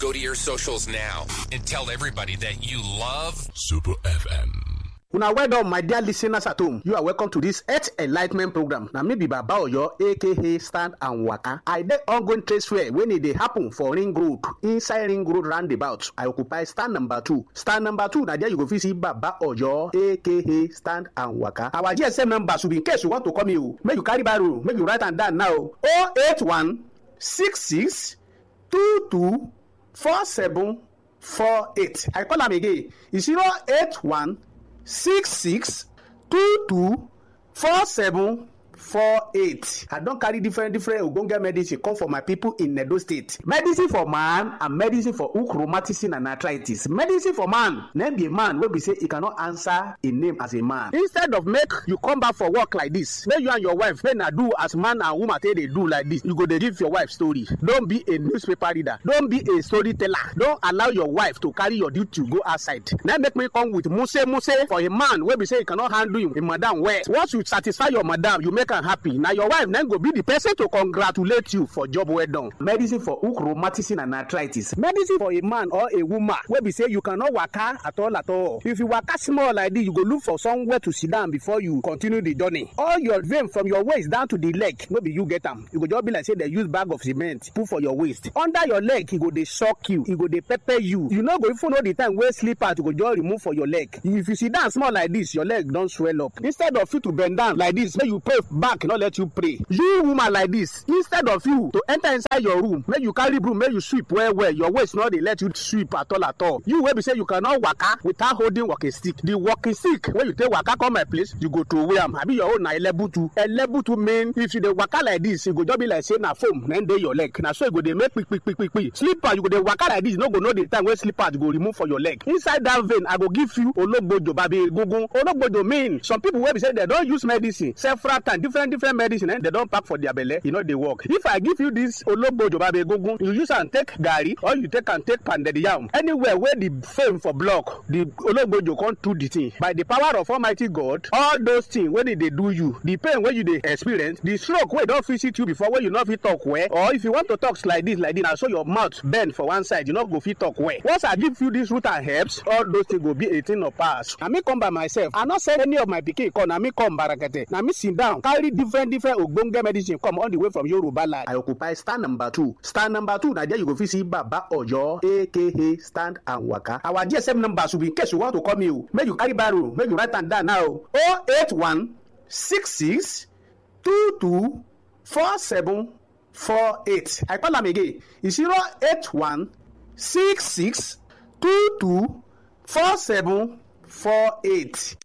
Go to your socials now and tell everybody that you love Super FM. una well done my dear listeners at home you are welcome to this health enlightment program na me be baba oyo aka stand and waka i dey ongoing trade fair wey e dey happen for ring road inside ring road roundabout i occupy stand number two stand number two na there you go fit see baba oyo aka stand and waka our gsm number should be in case you want to call me o make you carry biro make you write am down now o eight one six six two two four seven four eight i call am again e zero eight one six six two two four seven four eight i don carry different different ogbonge medicine come for my people in edo state medicine for man and medicine for hook rheumatism and arthritis medicine for man na be a man wey be say e cannot answer a name as a man instead of make you come back for work like this make you and your wife make na do as man and woman take dey do like this you go dey give your wife story don be a newspaper reader don be a storyteller don allow your wife to carry your duty go outside na make me come with muse muse for a man wey be say e cannot handle him, him madam well once you satisfy your madam you make am happy na your wife na go be the person to congratulate you for job well done. medicine for hook rheumatism and arthritis medicine for a man or a woman wey be say you cannot waka at all at all if you waka small like this you go look for somewhere to sit down before you continue the journey all your vein from your waist down to the leg no be you get am e go just be like say dem use bag of cement put for your waist under your leg e go dey shock you e go dey pepper you you no go even know the time wey slippers go just remove for your leg if you sit down small like this your leg don swell up instead of you to bend down like this make you pray back no let you pray you woman like this instead of you to enter inside your room make you carry broom make you sweep well well your waist no dey let you sweep at all at all you wey be say you cannot waka without holding walking stick the walking stick wey you take waka come my place you go throway am abi your own na elebutu elebutu mean if you dey waka like this e go just be like say na foam na dey your leg na so e go dey make kpikpikpikpi slipper you go dey waka like this you no go know the time wey slippers go remove for your leg inside that vein i go give you ologbojo babi egungun ologbojo mean some people wey be say dem don use medicine several times different different medicine eh, dem don pack for their belle e no dey work if i give you this ologbojo babi egungun you use am take garri or you take am take pounded yam anywhere wey the fame for block the ologbojo come do the thing by the power of almighty god all those things wey dey dey do you the pain wey you dey experience the stroke wey don visit you before wey you no fit talk well or if you want to talk like this like this na so your mouth bend for one side you no go fit talk well once i give you this root and herbs all those things go be a thing of past na me come by myself i no send any of my pikin come na me come barakete na me sit down carry different different ogbonge medicine come all the way from yoruba land. i occupy stand number two stand number two na there you go fit see baba oyo aka stand and waka our gsm number should be in case you want to call me o make you carry biro make you write am down now o eight one six six two two four seven four eight i call am again e zero eight one six six two two four seven four eight.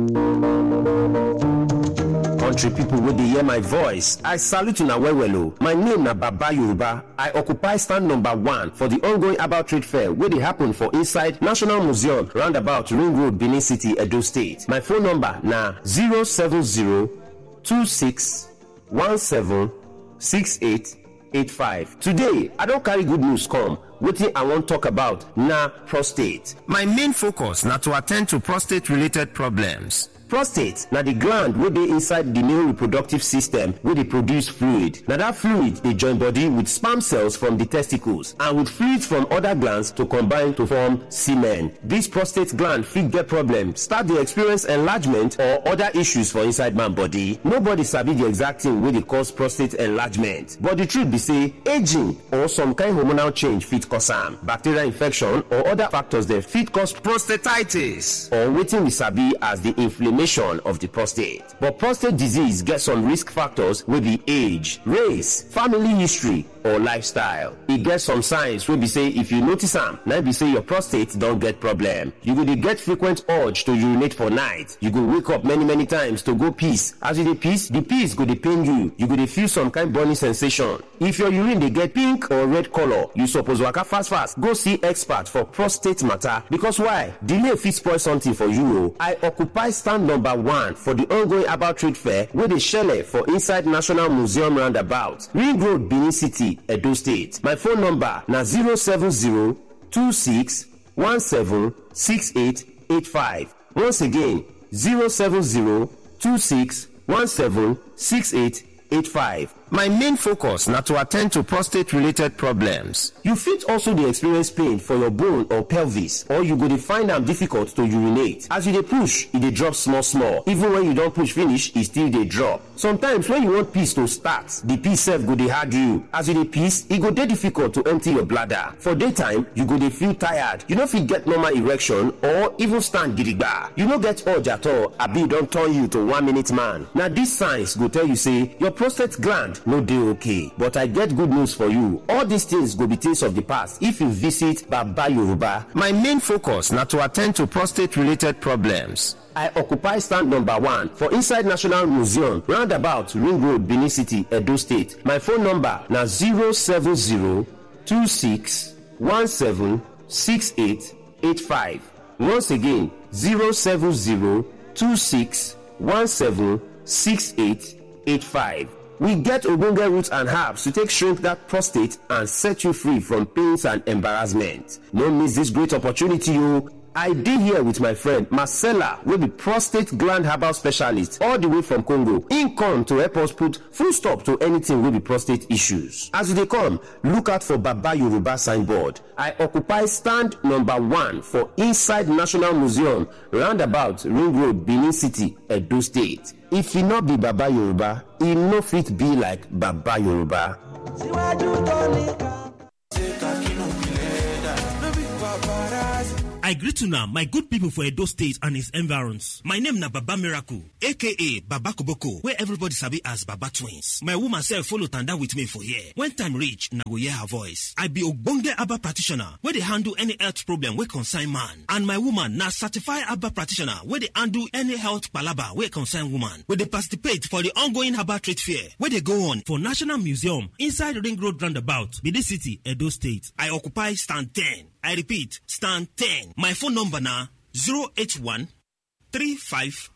country pipo wey dey hear my voice i salute una well well o my name na baba yoruba i occupy stand number one for di ongoing herbal trade fair wey dey happen for inside national museum roundabout ring road benin city edo state my phone number na 07026176885 today i don carry good news come wetin i wan talk about na prostate my main focus na to attend to prostate related problems prostate na di gland wey dey inside di male reproductive system wey dey produce fluid na dat fluid dey join body with sperm cells from di testicles and with fluids from oda glands to combine to form semen dis prostate gland fit get problem start dey experience enlargement or oda issues for inside man body nobody sabi di exact thing wey dey cause prostate enlargement but di truth be say aging or some kind hormonal change fit cause am bacterial infection or oda factors dem fit cause prostatitis or wetin we sabi as di inflammation of the prostate. But prostate disease gets some risk factors wey be age, race, family history, or lifestyle. E get some signs wey be say if you notice am, na be say your prostate don get problem. You go dey get frequent urge to urinate for night. You go wake up many many times to go piss. As you dey piss, the piss go dey pain you. You go dey feel some kind burning sensation. If your urine dey get pink or red color, you suppose waka fast fast go see expert for prostate matter because why? Delay fit spoil something for you o. I occupy stand number one for the ongoing herbal trade fair wey dey shele for inside National Museum roundabout, Ring Road, Benin City, Edo State. My phone number na 07026176885. Once again, 07026176885. My main focus na to attend to prostate related problems. You fit also dey experience pain for your bone or pelvis or you go dey find am difficult to urinate. As you dey push, e dey drop small small. Even when you don push finish, e still dey drop. Sometimes when you want piss to start, the piss sef go dey hard you. As you dey piss, e go dey difficult to empty your bladder. For daytime, you go dey feel tired. You no fit get normal erection or even stand gidigba. You no get urge at all abi e don turn you to one minute man. Na these signs go tell you say your prostate gland no dey okay. But I get good news for you. All these things go be things of the past if you visit Baba Yoruba. My main focus na to attend to prostate related problems. I occupy stand number one for inside National Museum, roundabout Ring Road, Benin City, Edo State. My phone number na 07026176885. Once again, 07026176885. We get ogbonge roots and herbs to take shrink that prostate and set you free from pains and embarrassment. No miss this great opportunity o. I dey here with my friend Marcella wey be prostate gland herbal specialist all the way from Congo. Im come to help us put full stop to anything wey be prostate issues. As you dey come, look out for Baba Yoruba signboard. I occupy stand number one for inside National Museum roundabout Ring Road, Benin City, Edo State. If e no be Baba Yoruba, e no fit be like Baba Yoruba. síwájú tó nìkan. ṣé kakínú ìpìlẹ̀ dà no be paparazzi. I greet una my good people for Edo State and its environs. My name na Baba Miracle, aka Baba Koboko, where everybody sabi as Baba Twins. My woman sef follow tanda with me for here. When time reach, na go hear her voice. I be ogbonge Abba practitioner wey dey handle any health problem wey concern man. And my woman na certified Abba practitioner wey dey handle any health palaba wey concern woman. We dey participate for the ongoing Abba trade fair wey dey go on for National Museum inside Ring Road roundabout, Benin City, Edo State. I occupy stand 10. I repeat, stand 10. My phone number na 081 35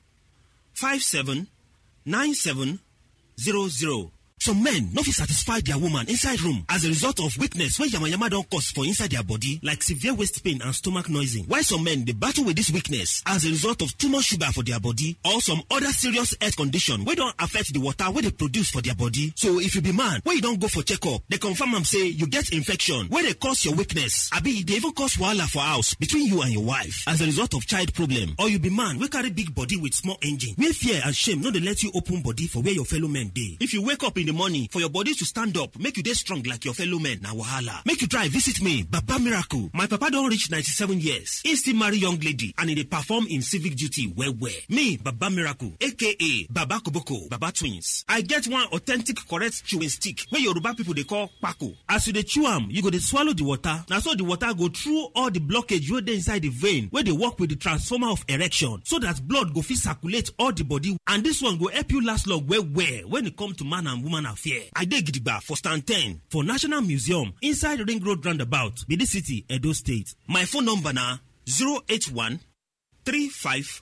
57 97 00. Some men no fit satisfy their woman inside room as a result of weakness wey yamayama don cause for inside their body like severe waist pain and stomach noising. While some men dey battle with this weakness as a result of too much sugar for their body or some other serious health condition wey don affect the water wey dey produce for their body. So if you be man wey you don go for checkup, dey confirm am say you get infection wey dey cause your weakness abi e dey even cause wahala for house between you and your wife as a result of child problem or you be man wey carry big body with small engine wey fear and shame no dey let you open body for where your fellow men dey. If you wake up in the morning for your body to stand up make you dey strong like your fellow men na wahala. Make you try visit me Baba Miracle. My papa don reach 97 years. He still marry young lady and he dey perform im civic duty well well. Me Baba Miracle aka Baba Koboko Baba Twins. I get one authentic correct chewing stick wey Yoruba people dey call kpako. As you dey chew am, you go dey swallow the water. Na so the water go through all the blockage wey dey inside the vein wey dey work with the transformer of erection so that blood go fit circulate all the body and this one go help you last long well well when e come to man and woman affair. I dey gidigba for stand 10 for National Museum inside Ring Road roundabout, Benin City, Edo State. My phone number na 081 35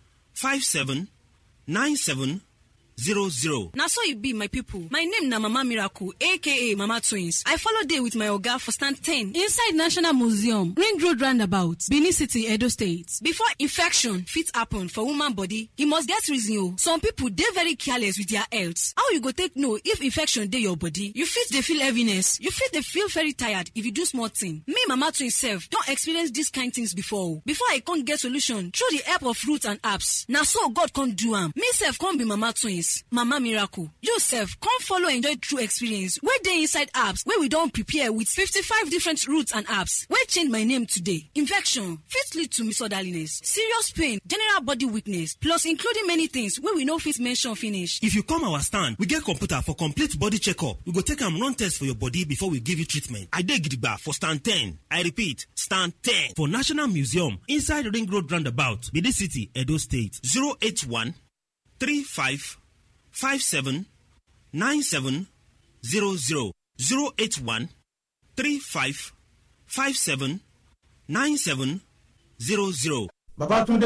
57 97 00. na so e be my pipo my name na mama miracle aka mama twins i follow dey with my oga for stand 10 inside national museum ring road roundabout benin city edo state before infection fit happen for woman body e must get reason o some pipo dey very careless with their health how you go take know if infection dey your body you fit dey feel heaviness you fit dey feel very tired if you do small thing me mama twins sef don experience dis kind things before o before i come get solution through the help of roots and herbs na so god come do am me sef come be mama twins mama miracle you sef come follow enjoy true experience wey dey inside herbs wey we don prepare with 55 different roots and herbs wey change my name today infection fit lead to misorderliness serious pain general body weakness plus including many things wey we no fit mention finish If you come our stand, we get computer for complete body checkup. We go take am run test for your body before we give you treatment. I dey gidigba for stand 10. I repeat, stand 10 for National Museum inside Ring Road roundabout, Benin City, Edo State. 081 35 57 97 00. 081 35 57 97 00. Babatunde